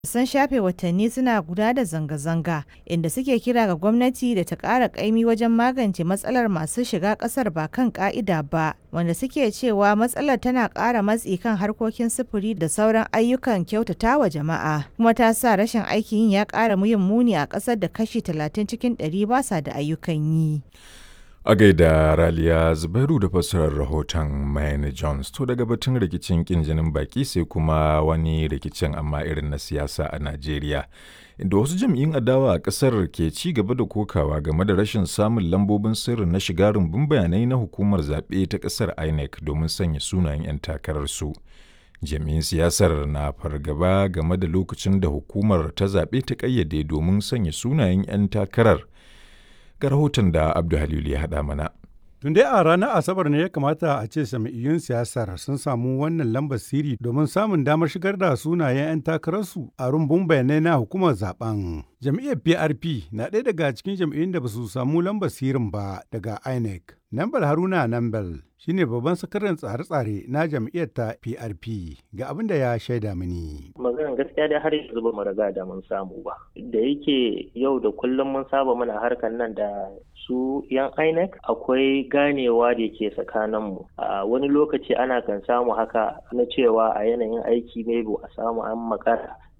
sun shafe watanni suna guda da zanga-zanga inda suke kira ga gwamnati da ta ƙara ƙaimi wajen magance matsalar masu shiga ƙasar ba kan ƙa'ida ba wanda suke cewa matsalar tana ƙara matsi kan harkokin sufuri da sauran ayyukan kyautatawa jama'a kuma ta sa rashin aikin yin ya ƙara yin muni a ƙasar da kashi 30 cikin 100 ba sa da ayyukan yi. A gaida Raliya Zubairu da fassarar rahoton Mayne Jones to daga batun rikicin kin jinin baki sai kuma wani rikicin amma irin na siyasa a Najeriya. Inda wasu jam'iyyun adawa a ƙasar ke ci gaba da kokawa game da rashin samun lambobin sirri na shiga rumbun bayanai na hukumar zaɓe ta ƙasar INEC domin sanya sunayen 'yan takararsu. Jami'in siyasar na fargaba game da lokacin da hukumar ta zaɓe ta ƙayyade domin sanya sunayen 'yan takarar ga rahoton da Abdu Halilu ya haɗa mana. Tun dai a ranar Asabar ne ya kamata a ce sami'iyyun siyasar sun samu wannan lambar siri domin samun damar shigar da sunayen 'yan takararsu a rumbun bayanai na hukumar zaben. Jam'iyyar PRP na ɗaya daga cikin jam'iyyun da ba su samu lambar sirin ba daga INEC. Nambal Haruna Nambal shine babban sakataren tsare-tsare na jam'iyyar ta PRP ga abin da ya shaida mini. Maganar gaskiya dai har yanzu ba mu riga da mun samu ba. Da yake yau da kullum mun saba muna harkar nan da su yan INEC akwai ganewa da ke tsakaninmu. A wani lokaci ana kan samu haka na cewa a yanayin aiki maybe a samu an makara